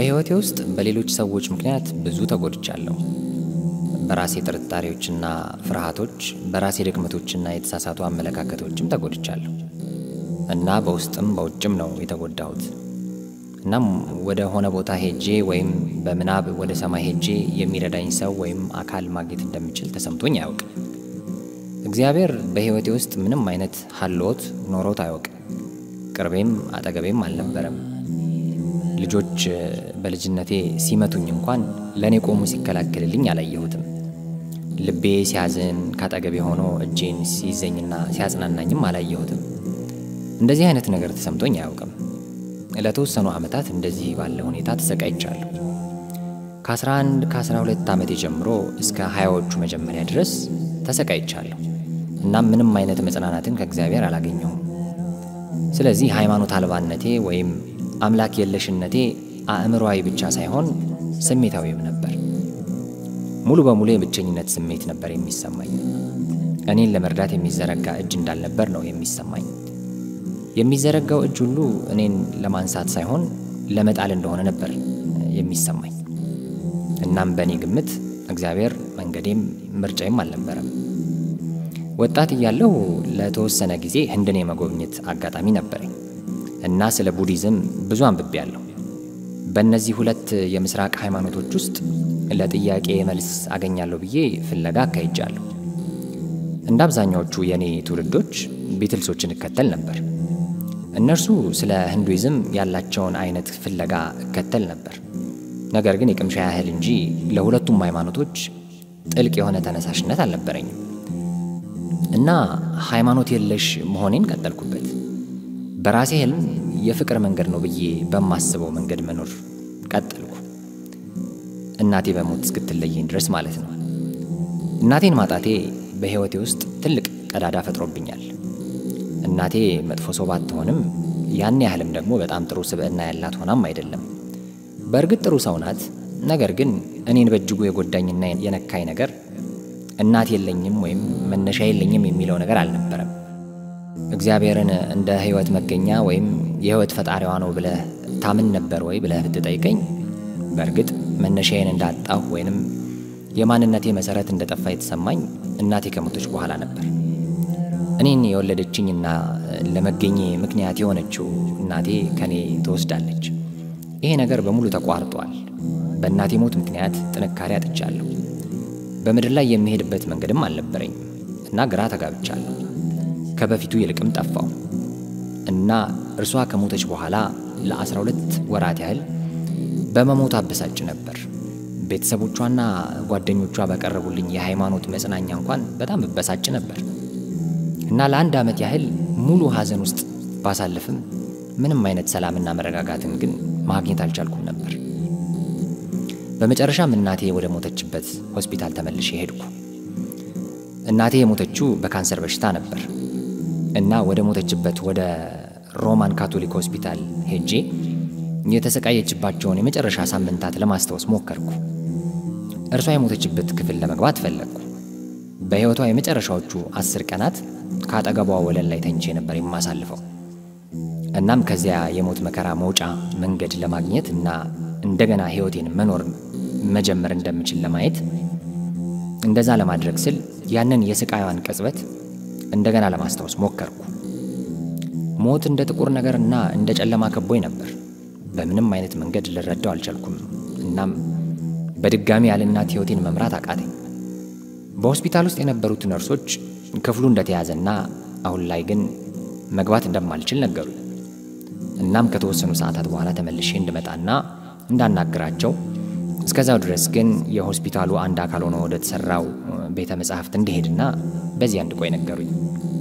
በሕይወቴ ውስጥ በሌሎች ሰዎች ምክንያት ብዙ ተጎድቻለሁ። በራሴ ጥርጣሬዎችና ፍርሃቶች፣ በራሴ ድክመቶችና የተሳሳቱ አመለካከቶችም ተጎድቻለሁ እና በውስጥም በውጭም ነው የተጎዳሁት። እናም ወደ ሆነ ቦታ ሄጄ ወይም በምናብ ወደ ሰማይ ሄጄ የሚረዳኝ ሰው ወይም አካል ማግኘት እንደምችል ተሰምቶኝ አያውቅም። እግዚአብሔር በሕይወቴ ውስጥ ምንም አይነት ሀልዎት ኖሮት አያውቅም። ቅርቤም አጠገቤም አልነበረም። ልጆች በልጅነቴ ሲመቱኝ እንኳን ለእኔ ቆሙ ሲከላከልልኝ አላየሁትም። ልቤ ሲያዝን ካጠገቤ ሆኖ እጄን ሲይዘኝና ሲያጽናናኝም አላየሁትም። እንደዚህ አይነት ነገር ተሰምቶኝ አያውቅም። ለተወሰኑ ዓመታት እንደዚህ ባለ ሁኔታ ተሰቃይቻለሁ። ከ11 ከ12 ዓመቴ ጀምሮ እስከ ሀያዎቹ መጀመሪያ ድረስ ተሰቃይቻለሁ። እናም ምንም አይነት መጽናናትን ከእግዚአብሔር አላገኘሁም። ስለዚህ ሃይማኖት አልባነቴ ወይም አምላክ የለሽነቴ አእምሮዊ ብቻ ሳይሆን ስሜታዊም ነበር። ሙሉ በሙሉ የብቸኝነት ስሜት ነበር የሚሰማኝ። እኔን ለመርዳት የሚዘረጋ እጅ እንዳልነበር ነው የሚሰማኝ። የሚዘረጋው እጅ ሁሉ እኔን ለማንሳት ሳይሆን ለመጣል እንደሆነ ነበር የሚሰማኝ። እናም በእኔ ግምት እግዚአብሔር መንገዴም ምርጫዬም አልነበረም። ወጣት እያለሁ ለተወሰነ ጊዜ ህንድን የመጎብኘት አጋጣሚ ነበረኝ እና ስለ ቡዲዝም ብዙ አንብቤያለሁ። በእነዚህ ሁለት የምስራቅ ሃይማኖቶች ውስጥ ለጥያቄ መልስ አገኛለሁ ብዬ ፍለጋ አካሂጃለሁ። እንደ አብዛኛዎቹ የእኔ ትውልዶች ቢትልሶችን እከተል ነበር። እነርሱ ስለ ህንዱይዝም ያላቸውን አይነት ፍለጋ እከተል ነበር። ነገር ግን የቅምሻ ያህል እንጂ ለሁለቱም ሃይማኖቶች ጥልቅ የሆነ ተነሳሽነት አልነበረኝም እና ሃይማኖት የለሽ መሆኔን ቀጠልኩበት። በራሴ ህልም የፍቅር መንገድ ነው ብዬ በማስበው መንገድ መኖር ቀጠልኩ። እናቴ በሞት እስክትለየኝ ድረስ ማለት ነው። እናቴን ማጣቴ በሕይወቴ ውስጥ ትልቅ ቀዳዳ ፈጥሮብኛል። እናቴ መጥፎ ሰው ባትሆንም ያን ያህልም ደግሞ በጣም ጥሩ ስብዕና ያላት ሆናም አይደለም። በእርግጥ ጥሩ ሰው ናት። ነገር ግን እኔን በእጅጉ የጎዳኝና የነካኝ ነገር እናት የለኝም ወይም መነሻ የለኝም የሚለው ነገር አልነበረም። እግዚአብሔርን እንደ ሕይወት መገኛ ወይም የሕይወት ፈጣሪዋ ነው ብለህ ታምን ነበር ወይ ብለህ ብትጠይቀኝ በእርግጥ መነሻዬን እንዳጣሁ ወይንም የማንነቴ መሰረት እንደጠፋ የተሰማኝ እናቴ ከሞተች በኋላ ነበር። እኔን የወለደችኝና ለመገኘ ምክንያት የሆነችው እናቴ ከኔ ትወስዳለች። ይሄ ነገር በሙሉ ተቋርጧል። በእናቴ ሞት ምክንያት ጥንካሬ አጥቻለሁ። በምድር ላይ የሚሄድበት መንገድም አልነበረኝም እና ግራ ተጋብቻለሁ። ከበፊቱ ይልቅም ጠፋው እና እርሷ ከሞተች በኋላ ለአስራ ሁለት ወራት ያህል በመሞት አበሳጭ ነበር። ቤተሰቦቿና ጓደኞቿ በቀረቡልኝ የሃይማኖት መጽናኛ እንኳን በጣም እበሳጭ ነበር እና ለአንድ ዓመት ያህል ሙሉ ሐዘን ውስጥ ባሳልፍም ምንም አይነት ሰላምና መረጋጋትን ግን ማግኘት አልቻልኩም ነበር። በመጨረሻም እናቴ ወደ ሞተችበት ሆስፒታል ተመልሼ ሄድኩ። እናቴ የሞተችው በካንሰር በሽታ ነበር እና ወደ ሞተችበት ወደ ሮማን ካቶሊክ ሆስፒታል ሄጄ የተሰቃየችባቸውን የመጨረሻ ሳምንታት ለማስታወስ ሞከርኩ። እርሷ የሞተችበት ክፍል ለመግባት ፈለግኩ። በሕይወቷ የመጨረሻዎቹ አስር ቀናት ከአጠገቧ ወለል ላይ ተኝቼ ነበር የማሳልፈው። እናም ከዚያ የሞት መከራ መውጫ መንገድ ለማግኘት እና እንደገና ሕይወቴን መኖር መጀመር እንደምችል ለማየት እንደዛ ለማድረግ ስል ያንን የስቃዩን ቅጽበት እንደገና ለማስታወስ ሞከርኩ። ሞት እንደ ጥቁር ነገርና እንደ ጨለማ ከቦኝ ነበር። በምንም አይነት መንገድ ልረዳው አልቻልኩም። እናም በድጋሚ ያለ እናት ሕይወቴን መምራት አቃተኝ። በሆስፒታል ውስጥ የነበሩት ነርሶች ክፍሉ እንደተያዘና አሁን ላይ ግን መግባት እንደማልችል ነገሩ። እናም ከተወሰኑ ሰዓታት በኋላ ተመልሼ እንድመጣና እንዳናግራቸው እስከዛው ድረስ ግን የሆስፒታሉ አንድ አካል ሆኖ ወደ ተሰራው ቤተ መጻሕፍት እንዲሄድና በዚያ እንድቆይ ነገሩኝ።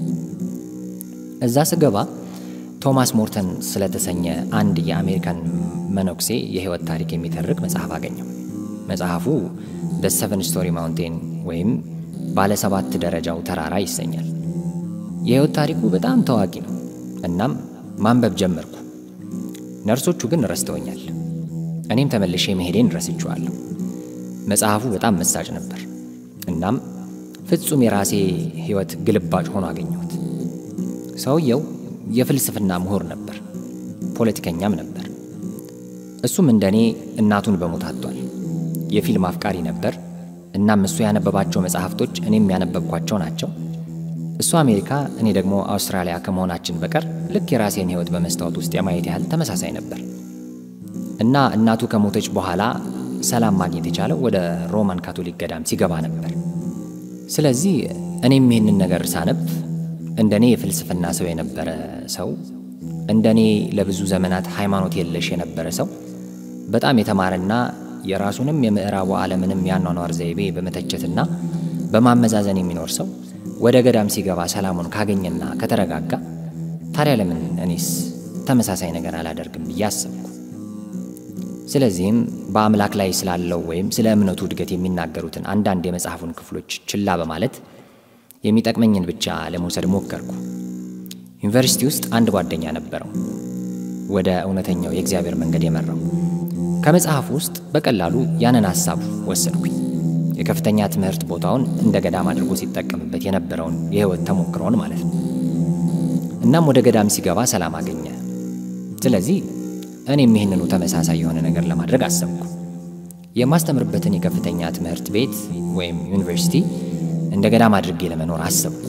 እዛ ስገባ ቶማስ ሞርተን ስለተሰኘ አንድ የአሜሪካን መነኩሴ የሕይወት ታሪክ የሚተርክ መጽሐፍ አገኘው። መጽሐፉ ደ ሰቨን ስቶሪ ማውንቴን ወይም ባለ ሰባት ደረጃው ተራራ ይሰኛል። የሕይወት ታሪኩ በጣም ታዋቂ ነው። እናም ማንበብ ጀመርኩ። ነርሶቹ ግን ረስተውኛል። እኔም ተመልሼ መሄዴን ረስቼዋለሁ። መጽሐፉ በጣም መሳጭ ነበር። እናም ፍጹም የራሴ ሕይወት ግልባጭ ሆኖ አገኘሁት። ሰውየው የፍልስፍና ምሁር ነበር፣ ፖለቲከኛም ነበር። እሱም እንደኔ እናቱን በሞት አጥቷል። የፊልም አፍቃሪ ነበር። እናም እሱ ያነበባቸው መጽሐፍቶች እኔም ያነበብኳቸው ናቸው። እሱ አሜሪካ፣ እኔ ደግሞ አውስትራሊያ ከመሆናችን በቀር ልክ የራሴን ሕይወት በመስታወት ውስጥ የማየት ያህል ተመሳሳይ ነበር እና እናቱ ከሞተች በኋላ ሰላም ማግኘት የቻለው ወደ ሮማን ካቶሊክ ገዳም ሲገባ ነበር። ስለዚህ እኔም ይህንን ነገር ሳነብ እንደኔ የፍልስፍና ሰው የነበረ ሰው እንደኔ ለብዙ ዘመናት ሃይማኖት የለሽ የነበረ ሰው በጣም የተማረና የራሱንም የምዕራቡ ዓለምንም ያኗኗር ዘይቤ በመተቸትና በማመዛዘን የሚኖር ሰው ወደ ገዳም ሲገባ ሰላሙን ካገኘና ከተረጋጋ ታዲያ ለምን እኔስ ተመሳሳይ ነገር አላደርግም ብዬ አሰብኩ። ስለዚህም በአምላክ ላይ ስላለው ወይም ስለ እምነቱ እድገት የሚናገሩትን አንዳንድ የመጽሐፉን ክፍሎች ችላ በማለት የሚጠቅመኝን ብቻ ለመውሰድ ሞከርኩ። ዩኒቨርሲቲ ውስጥ አንድ ጓደኛ ነበረው፣ ወደ እውነተኛው የእግዚአብሔር መንገድ የመራው። ከመጽሐፉ ውስጥ በቀላሉ ያንን ሐሳብ ወሰድኩኝ። የከፍተኛ ትምህርት ቦታውን እንደ ገዳም አድርጎ ሲጠቀምበት የነበረውን የሕይወት ተሞክሮውን ማለት ነው። እናም ወደ ገዳም ሲገባ ሰላም አገኘ። ስለዚህ እኔም ይህንኑ ተመሳሳይ የሆነ ነገር ለማድረግ አሰብኩ። የማስተምርበትን የከፍተኛ ትምህርት ቤት ወይም ዩኒቨርሲቲ እንደ ገዳም አድርጌ ለመኖር አሰብኩ።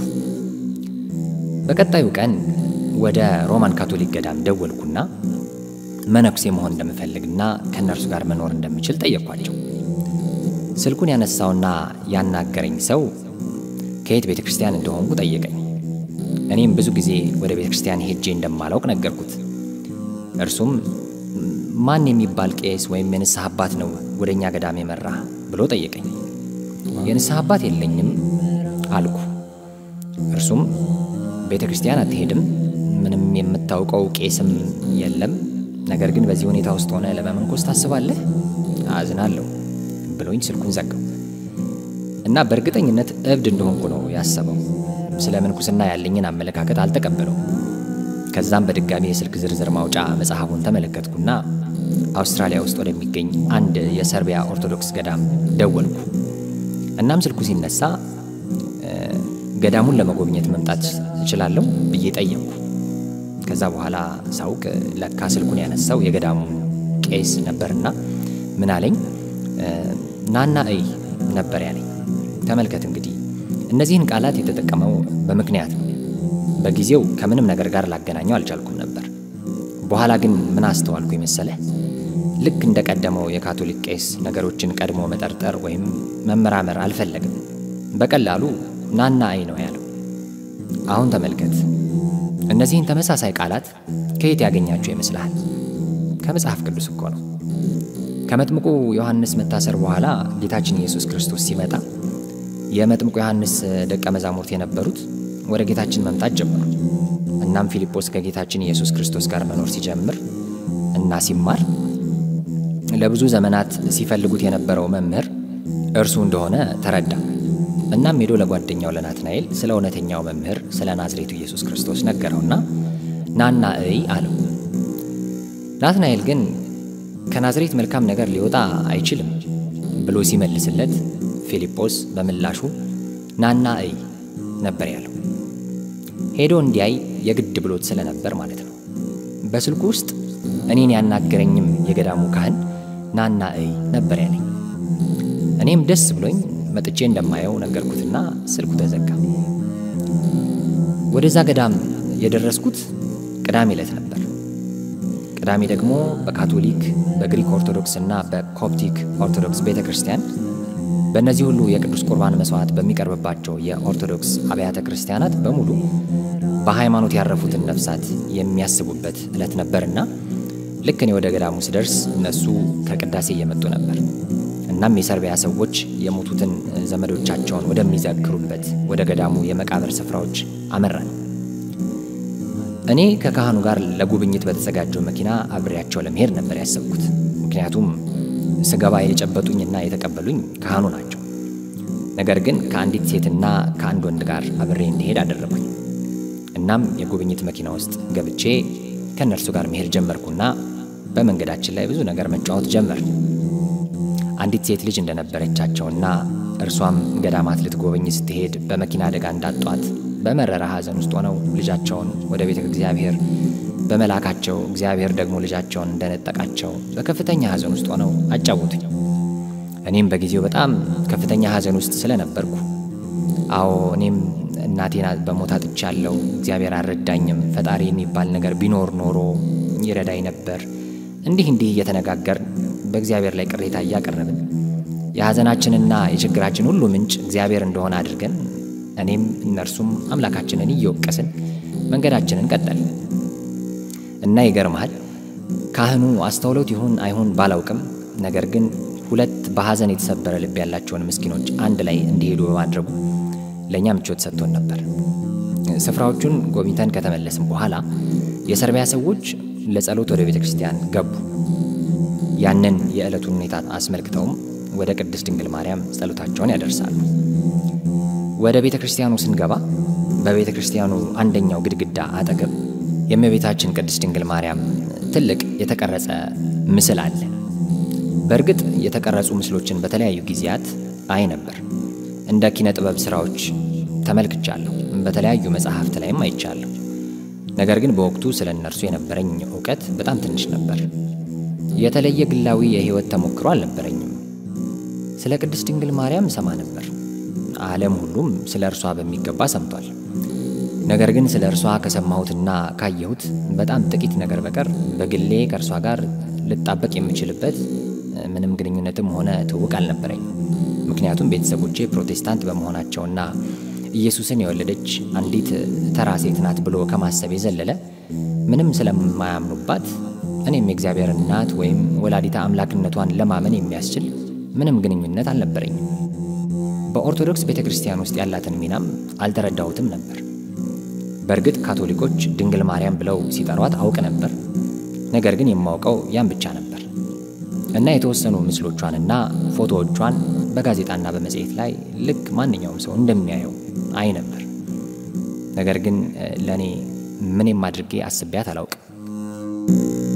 በቀጣዩ ቀን ወደ ሮማን ካቶሊክ ገዳም ደወልኩና መነኩሴ መሆን እንደምፈልግና ከእነርሱ ጋር መኖር እንደምችል ጠየቅኳቸው። ስልኩን ያነሳውና ያናገረኝ ሰው ከየት ቤተ ክርስቲያን እንደሆንኩ ጠየቀኝ። እኔም ብዙ ጊዜ ወደ ቤተ ክርስቲያን ሄጄ እንደማላውቅ ነገርኩት። እርሱም ማን የሚባል ቄስ ወይም የንስሐ አባት ነው ወደ እኛ ገዳም የመራ ብሎ ጠየቀኝ። የንስሐ አባት የለኝም አልኩ። እርሱም ቤተ ክርስቲያን አትሄድም፣ ምንም የምታውቀው ቄስም የለም፣ ነገር ግን በዚህ ሁኔታ ውስጥ ሆነ ለመመንኮስ ታስባለህ? አዝናለሁ ብሎኝ ስልኩን ዘጋው እና በእርግጠኝነት እብድ እንደሆንኩ ነው ያሰበው። ስለ ምንኩስና ያለኝን አመለካከት አልተቀበለው። ከዛም በድጋሚ የስልክ ዝርዝር ማውጫ መጽሐፉን ተመለከትኩና አውስትራሊያ ውስጥ ወደሚገኝ አንድ የሰርቢያ ኦርቶዶክስ ገዳም ደወልኩ። እናም ስልኩ ሲነሳ ገዳሙን ለመጎብኘት መምጣት እችላለሁ ብዬ ጠየቅኩ። ከዛ በኋላ ሳውቅ ለካ ስልኩን ያነሳው የገዳሙ ቄስ ነበርና ምን አለኝ፣ ናና እይ ነበር ያለኝ። ተመልከት እንግዲህ እነዚህን ቃላት የተጠቀመው በምክንያት ነው። በጊዜው ከምንም ነገር ጋር ላገናኘው አልቻልኩም ነበር። በኋላ ግን ምን አስተዋልኩ የመሰለህ? ልክ እንደ ቀደመው የካቶሊክ ቄስ ነገሮችን ቀድሞ መጠርጠር ወይም መመራመር አልፈለግም። በቀላሉ ናና አይ ነው ያለው። አሁን ተመልከት፣ እነዚህን ተመሳሳይ ቃላት ከየት ያገኛቸው ይመስልሃል? ከመጽሐፍ ቅዱስ እኮ ነው። ከመጥምቁ ዮሐንስ መታሰር በኋላ ጌታችን ኢየሱስ ክርስቶስ ሲመጣ የመጥምቁ ዮሐንስ ደቀ መዛሙርት የነበሩት ወደ ጌታችን መምጣት ጀመሩ። እናም ፊልጶስ ከጌታችን ኢየሱስ ክርስቶስ ጋር መኖር ሲጀምር እና ሲማር ለብዙ ዘመናት ሲፈልጉት የነበረው መምህር እርሱ እንደሆነ ተረዳ። እናም ሄዶ ለጓደኛው ለናትናኤል ስለ እውነተኛው መምህር ስለ ናዝሬቱ ኢየሱስ ክርስቶስ ነገረውና ናና እይ አለው። ናትናኤል ግን ከናዝሬት መልካም ነገር ሊወጣ አይችልም ብሎ ሲመልስለት ፊልጶስ በምላሹ ናና እይ ነበር ያለው። ሄዶ እንዲያይ የግድ ብሎት ስለነበር ማለት ነው። በስልኩ ውስጥ እኔን ያናገረኝም የገዳሙ ካህን ናና እይ ነበር ያለኝ። እኔም ደስ ብሎኝ መጥቼ እንደማየው ነገርኩትና ስልኩ ተዘጋ። ወደዛ ገዳም የደረስኩት ቅዳሜ ዕለት ነበር። ቅዳሜ ደግሞ በካቶሊክ በግሪክ ኦርቶዶክስ እና በኮፕቲክ ኦርቶዶክስ ቤተ ክርስቲያን በእነዚህ ሁሉ የቅዱስ ቁርባን መስዋዕት በሚቀርብባቸው የኦርቶዶክስ አብያተ ክርስቲያናት በሙሉ በሃይማኖት ያረፉትን ነፍሳት የሚያስቡበት ዕለት ነበርና ልክ እኔ ወደ ገዳሙ ስደርስ እነሱ ከቅዳሴ እየመጡ ነበር። እናም የሰርቢያ ሰዎች የሞቱትን ዘመዶቻቸውን ወደሚዘክሩበት ወደ ገዳሙ የመቃብር ስፍራዎች አመራን። እኔ ከካህኑ ጋር ለጉብኝት በተዘጋጀው መኪና አብሬያቸው ለመሄድ ነበር ያሰብኩት። ምክንያቱም ስገባ የጨበጡኝና የተቀበሉኝ ካህኑ ናቸው። ነገር ግን ከአንዲት ሴትና ከአንድ ወንድ ጋር አብሬ እንዲሄድ አደረጉኝ። እናም የጉብኝት መኪና ውስጥ ገብቼ ከእነርሱ ጋር መሄድ ጀመርኩና በመንገዳችን ላይ ብዙ ነገር መጫወት ጀመር። አንዲት ሴት ልጅ እንደነበረቻቸውና እርሷም ገዳማት ልትጎበኝ ስትሄድ በመኪና አደጋ እንዳጧት በመረራ ሐዘን ውስጥ ሆነው ልጃቸውን ወደ ቤተ እግዚአብሔር በመላካቸው እግዚአብሔር ደግሞ ልጃቸውን እንደነጠቃቸው በከፍተኛ ሐዘን ውስጥ ሆነው አጫወቱኝ። እኔም በጊዜው በጣም ከፍተኛ ሐዘን ውስጥ ስለነበርኩ አዎ እኔም እናቴን በሞት አጥቻለሁ፣ እግዚአብሔር አልረዳኝም፣ ፈጣሪ የሚባል ነገር ቢኖር ኖሮ ይረዳኝ ነበር። እንዲህ እንዲህ እየተነጋገርን በእግዚአብሔር ላይ ቅሬታ እያቀረብን የሐዘናችንና የችግራችን ሁሉ ምንጭ እግዚአብሔር እንደሆነ አድርገን እኔም እነርሱም አምላካችንን እየወቀስን መንገዳችንን ቀጠል እና ይገርመሃል ካህኑ አስተውሎት ይሁን አይሁን ባላውቅም፣ ነገር ግን ሁለት በሐዘን የተሰበረ ልብ ያላቸውን ምስኪኖች አንድ ላይ እንዲሄዱ በማድረጉ ለእኛ ምቾት ሰጥቶን ነበር። ስፍራዎቹን ጎብኝተን ከተመለስም በኋላ የሰርቢያ ሰዎች ለጸሎት ወደ ቤተ ክርስቲያን ገቡ። ያንን የዕለቱን ሁኔታ አስመልክተውም ወደ ቅድስት ድንግል ማርያም ጸሎታቸውን ያደርሳሉ። ወደ ቤተ ክርስቲያኑ ስንገባ በቤተ ክርስቲያኑ አንደኛው ግድግዳ አጠገብ የእመቤታችን ቅድስት ድንግል ማርያም ትልቅ የተቀረጸ ምስል አለ። በእርግጥ የተቀረጹ ምስሎችን በተለያዩ ጊዜያት አይ ነበር። እንደ ኪነ ጥበብ ስራዎች ተመልክቻለሁ። በተለያዩ መጽሐፍት ላይም አይቻለሁ። ነገር ግን በወቅቱ ስለ እነርሱ የነበረኝ እውቀት በጣም ትንሽ ነበር። የተለየ ግላዊ የሕይወት ተሞክሮ አልነበረኝም። ስለ ቅድስት ድንግል ማርያም ሰማ ነበር። ዓለም ሁሉም ስለ እርሷ በሚገባ ሰምቷል። ነገር ግን ስለ እርሷ ከሰማሁትና ካየሁት በጣም ጥቂት ነገር በቀር በግሌ ከእርሷ ጋር ልጣበቅ የምችልበት ምንም ግንኙነትም ሆነ ትውውቅ አልነበረኝም። ምክንያቱም ቤተሰቦቼ ፕሮቴስታንት በመሆናቸውና ኢየሱስን የወለደች አንዲት ተራ ሴት ናት ብሎ ከማሰብ የዘለለ ምንም ስለማያምኑባት እኔም የእግዚአብሔር እናት ወይም ወላዲታ አምላክነቷን ለማመን የሚያስችል ምንም ግንኙነት አልነበረኝም። በኦርቶዶክስ ቤተ ክርስቲያን ውስጥ ያላትን ሚናም አልተረዳሁትም ነበር። በእርግጥ ካቶሊኮች ድንግል ማርያም ብለው ሲጠሯት አውቅ ነበር። ነገር ግን የማውቀው ያን ብቻ ነበር እና የተወሰኑ ምስሎቿንና ፎቶዎቿን በጋዜጣና በመጽሔት ላይ ልክ ማንኛውም ሰው እንደሚያየው አይ ነበር። ነገር ግን ለእኔ ምንም አድርጌ አስቤያት አላውቅም።